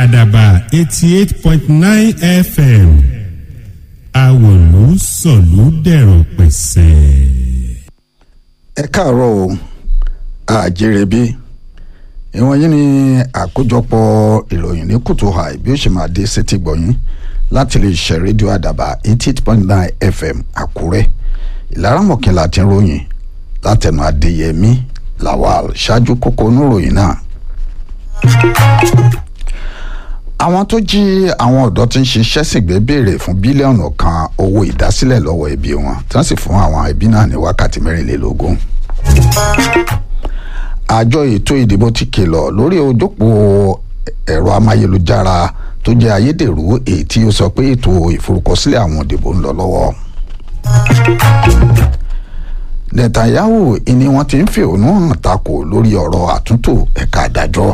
àdàbà eighty eight point nine fm àwòlú sọ̀lú dẹ̀rọ̀ pẹ̀sẹ̀. ẹ káàárọ̀ o àjèrè bí ìwọ̀n yìí ni àkójọpọ̀ ìròyìn ní kùtù hàì bí ó ṣe máa dé sétí gbọ̀yìn láti lè ṣe rédíò àdàbà eighty eight point nine fm àkúrẹ́ ìlaramọ̀kìnlá ti ń ròyìn látẹnu adéyẹmí lawal ṣáájú kókó oníròyìn náà àwọn tó jí àwọn ọ̀dọ́ tí ń ṣiṣẹ́ sìgbẹ́ béèrè fún bílíọ̀nù kan owó ìdásílẹ̀ lọ́wọ́ ẹbí wọn tí wọ́n sì fún àwọn ẹbí náà ní wákàtí mẹ́rìnlélógún. àjọ ètò ìdìbò ti kìlọ̀ lórí ojópó ẹ̀rọ amáyélujára tó jẹ́ ayédèrú èyí tí ó sọ pé ètò ìforúkọsílẹ̀ àwọn òdìbò ń lọ lọ́wọ́. netanyahu ni wọ́n ti ń fẹ̀hónú hàn takò lórí ọ̀rọ̀ àtúntò ẹ̀ka àdájọ́.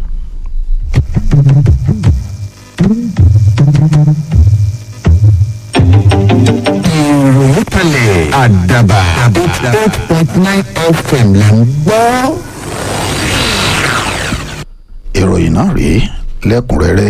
ìròyìn kalẹ̀ àdàbà eight point nine fm là ń gbọ́. ìròyìn náà rèé lẹ́kùnrẹ́rẹ́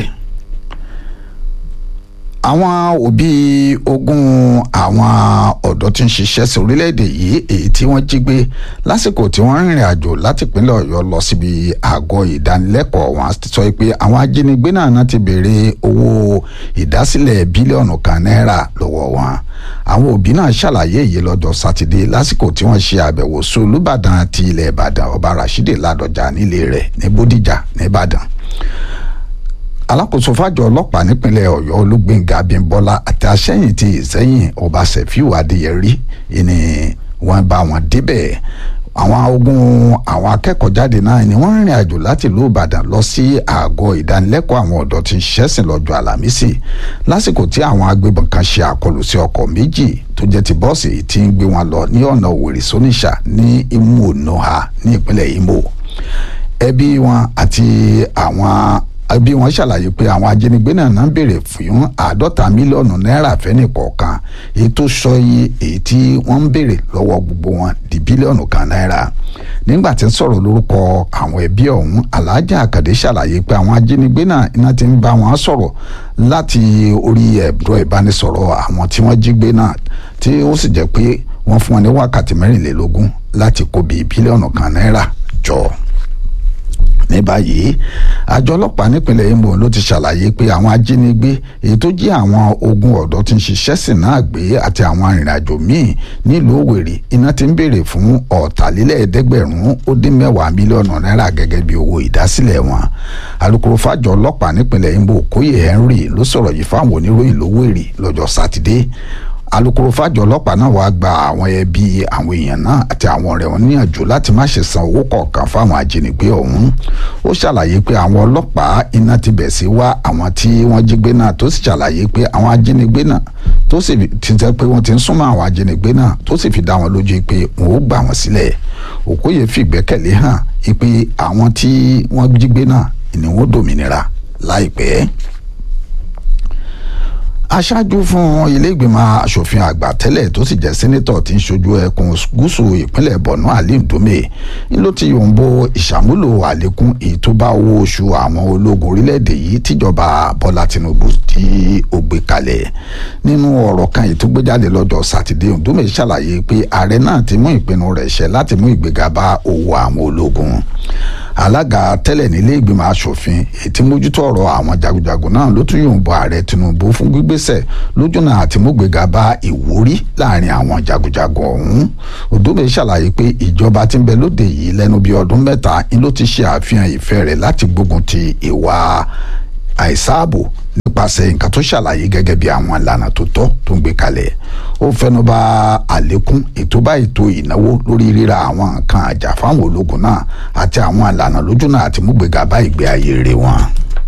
àwọn òbí ogún àwọn ọ̀dọ́ tí ń ṣiṣẹ́ sí orílẹ̀-èdè yìí èyí tí wọ́n jí gbé lásìkò tí wọ́n rìnrìn àjò láti ìpínlẹ̀ ọ̀yọ́ lọ síbi àgọ́ ìdánilẹ́kọ̀ọ́ wọn sọ pé àwọn ajínigbé náà náà ti béèrè owó ìdásílẹ̀ bílíọ̀nù kan náírà lọ́wọ́ wọn àwọn òbí náà ṣàlàyé èyí lọ́jọ́ sátidé lásìkò tí wọ́n ṣe àbẹ̀wò sí olùbàdàn ti ilẹ̀ ìbàdàn ọba rashidi ládọjà nílé rẹ̀ ní bódìjà nìbàdàn alákòóso fàjọ ọlọ́pàá nípínlẹ̀ ọ̀yọ́ olúgbénga abímbọ́lá àti aṣẹ́yìn ti ìsẹ́yìn ọba sefiu adéyẹrí ni wọ́n bá wọn débẹ̀ àwọn ogun àwọn akẹ́kọ̀ọ́ jáde náà ni wọ́n rìnrìn àjò láti ìlú ìbàdàn lọ sí àgọ́ ìdánilẹ́kọ̀ọ́ àwọn ọ̀dọ́ tí ń ṣẹ́sìn lọ́jọ́ àlàmísì lásìkò tí àwọn agbébọn kan ṣe àkọlù sí ọkọ̀ méjì tó jẹ́ ti bọ́ọ̀sì tí ń gbé wọn lọ ní ọ̀nà òwèrè sóníṣà ní imo noha ní ìpínlẹ̀ imo ẹbí wọn àti àwọn bí wọ́n ṣàlàyé pé àwọn ajínigbé náà náà ń béèrè fún àádọ́ta mílíọ̀nù náírà fẹ́ni kọ̀ọ̀kan èyí tó sọ iye èyí tí wọ́n ń béèrè lọ́wọ́ gbogbo wọn di bílíọ̀nù kan náírà nígbà tí ń sọ̀rọ̀ lórúkọ àwọn ẹbí ọ̀hún aláàjà àkàdé ṣàlàyé pé àwọn ajínigbé náà iná ti ń bá wọn sọ̀rọ̀ láti orí ẹ̀rọ ìbánisọ̀rọ̀ àwọn tí wọ́n jí gbé náà tí ó sì jẹ́ pé wọ́n fún wọn ní wákàtí mẹ́rìnlélógún láti kó bíi bílíọ̀nù kan náírà jọ ní báyìí àjọ ọlọ́pàá nípínlẹ̀ Imo ló ti ṣàlàyé pé àwọn ajínigbé èyí tó jí àwọn ogun ọ̀dọ́ tí ń ṣiṣẹ́ sìn náà gbé àti àwọn arìnrìnàjò míì nílùú Òwèrè iná ti ń béèrè fún ọ̀tàlélẹ́ẹ̀ẹ́dẹ́gbẹ̀rún ó dín mẹ́wàá mílíọ̀nù náírà gẹ́gẹ́ bí owó ìdásílẹ̀ wọn alukoro fàjọ ọlọ́pàá nípínlẹ̀ Imo Kóyè Henry ló sọ̀rọ̀ yìí fáwọn oníròyìn lówèrè lọ́jọ́ sátidé alukoro fàjọ ọlọ́pàá náà wàá gba àwọn ẹbí àwọn èèyàn náà àti àwọn ọ̀rẹ́ wọn níyànjú láti má ṣe san owó kọ̀ọ̀kan fáwọn ajínigbé ọ̀hún ó ṣàlàyé pé àwọn ọlọ́pàá iná ti bẹ̀ sí wá àwọn tí wọ́n jí gbé náà tó sì ṣàlàyé pé àwọn ajínigbé náà tó sì ti jẹ́ pé wọ́n ti ń súnmọ́ àwọn ajínigbé náà tó sì fi dá wọn lójú pé wọn ò gbà wọ́n sílẹ̀ Òkóyè fi ìgbẹ́kẹ̀lé hàn pé àwọn tí wọ́n jí gbé náà ni wọ́n dòmìnira láìpẹ́ aṣáájú fún ilé ìgbìmọ̀ asòfin àgbà tẹ́lẹ̀ tó sì jẹ́ sẹ́nẹ́tọ̀ tí ń ṣojú ẹkùn gúúsù ìpínlẹ̀ borno alim dome ń ló ti yòǹbo ìṣàmúlò àlékún èyí tó bá owó oṣù àwọn ológun orílẹ̀-èdè yìí tíjọba bọ́lá tinubu tí ó gbé kalẹ̀ nínú ọ̀rọ̀ kan èyí tó gbé jáde lọ́jọ́ sátidé dome ṣàlàyé pé ààrẹ náà ti mú ìpinnu rẹ̀ ṣẹ láti mú ìgbéga bá owó àwọn ológun alága tẹ́lẹ̀ nílé ìgbìmọ̀ asòfin ètí mójútó ọ̀rọ̀ àwọn jagunjagun náà ló tún yòǹbọ ààrẹ tinubu fún gbígbésẹ̀ lójúnà àti múgbéga bá ìwúrí láàrin àwọn jagunjagun ọ̀hún odóbe ṣàlàyé pé ìjọba tí ń bẹ lóde yìí lẹ́nu bíi ọdún mẹ́ta ni ló ti ṣe àfihàn ìfẹ́ rẹ̀ láti gbógun ti ìwà àìsáàbò nípasẹ̀ nǹkan tó ṣàlàyé gẹ́gẹ́ bí àwọn ìlànà tó tọ́ tó ń gbé kalẹ̀ ó fẹnuba àlékún ètò bá ètò ìnáwó lórí ríra àwọn nǹkan àjà fáwọn ológun náà àti àwọn ìlànà lójúnà àti múgbéga bá ìgbé ayé rere wọn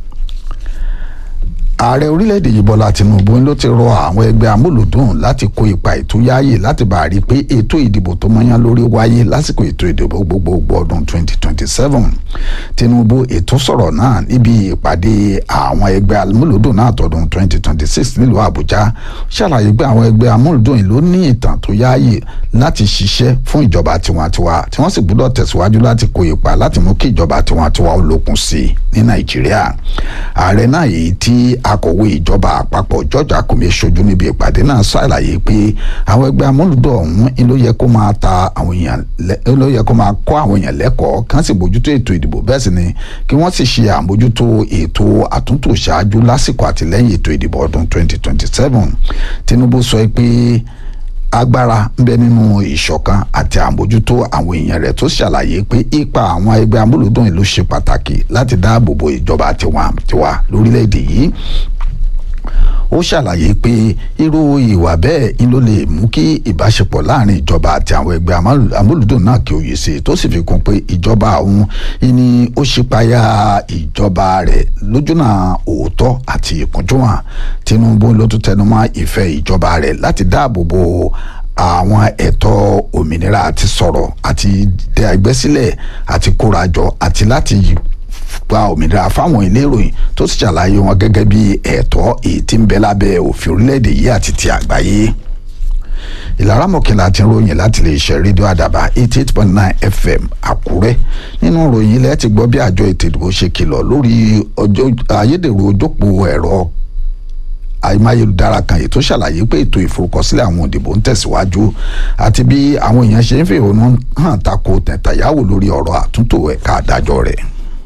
ààrẹ orílẹ̀-èdè yìí bọ́lá tinubu ló ti rọ àwọn ẹgbẹ́ amúlùdùn láti kó ipa ètò yáàyè láti bá a rí i pé ètò ìdìbò tó mọ́yán lórí wáyé lásìkò ètò ìdìbò gbogbogbò ọdún 2027 tinubu ètò sọ̀rọ̀ náà níbi ìpàdé àwọn ẹgbẹ́ amúlùdùn náà tọdún 2026 nílùú àbújá ṣàlàyé pé àwọn ẹgbẹ́ amúlùdùn yìí ló ní ìtàn tó yáàyè láti ṣiṣẹ́ fún ìjọba tiwantiwa tí wọ́n sì gbọ́dọ̀ tẹ̀síwájú láti kó ipa láti mú kí ìjọba tiwantiwa ó lókun sí i ní nàìjíríà ààrẹ náà èyí tí akọ̀wé ìjọba àpapọ̀ George Akume ṣojú níbi ìpàdé náà ṣàlàyé pé àwọn ẹgbẹ́ amúlùdọ̀ ọ̀hún ló yẹ kó máa ta àwọn èèyàn ló yẹ kó máa kọ́ àwọn èèyàn lẹ́kọ̀ọ́ kán sì bójútó ètò ìdìbò bẹ́ẹ̀ sì ni kí wọ́n sì ṣe àmójútó ètò àtúntò ṣáájú lásìkò àtìlẹ́yìn ètò ìdìbò ọdún 2027 Tinubu sọ pé agbára ń bẹ nínú ìṣọ̀kan àti àmójútó àwọn èèyàn rẹ̀ tó ṣàlàyé pé ipa àwọn ẹgbẹ́ amúlùdùn ìlú ṣe pàtàkì láti dáàbò bo ìjọba tiwa lórílẹ̀‐èdè yìí ó ṣàlàyé pé irú ìwà bẹ́ẹ̀ ń ló lè mú kí ìbáṣepọ̀ láàrin ìjọba àti àwọn ẹgbẹ́ amúlùdùn náà kí ó yè sí tó sì fi kún pé ìjọba òun ni ó ṣípayá ìjọba rẹ̀ lójúnà òótọ́ àti ìkúnjúwọ̀n Tinubu ló tún tẹnumọ́ ìfẹ́ ìjọba rẹ̀ láti dáàbò bo àwọn ẹ̀tọ́ òmìnira àti sọ̀rọ̀ àti dẹ ẹgbẹ́ sílẹ̀ àti kórajọ àti láti gba òmìnira fáwọn ilé ìròyìn tó sì ṣàlàyé wọn gẹ́gẹ́ bí ẹ̀tọ́ èyí tí ń bẹ lábẹ́ òfin orílẹ̀-èdè yìí àti ti àgbáyé ìlara mọ̀kìnlá ti ń ròyìn láti lè ṣe rédíò àdàbà eighty eight point nine fm àkúrẹ́ nínú ròyìn ilẹ̀ ti gbọ́ bí àjọ ètò ìdìbò ṣe kìlọ̀ lórí ayédèrú ojópò ẹ̀rọ amáyélujára kan ètò ṣàlàyé pé ètò ìforúkọsílẹ̀ àwọn òdìbò ń tẹ̀síwájú àti bí àwọn èèyàn ṣe ń fẹ̀hónú hàn tako tẹ̀tàyáwó lórí ọ̀rọ̀ àtúntò ẹ̀ka àdájọ́ rẹ̀.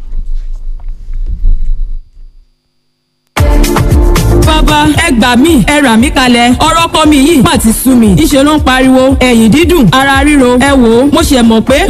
bàbá ẹ gbà mí ẹ rà mí kalẹ̀ ọ̀rọ̀ kọ́ mi yìí má ti sú mi ìṣe ló ń pariwo ẹ̀yìn dídùn ara ríro ẹ wò ó mo ṣe mọ̀ pé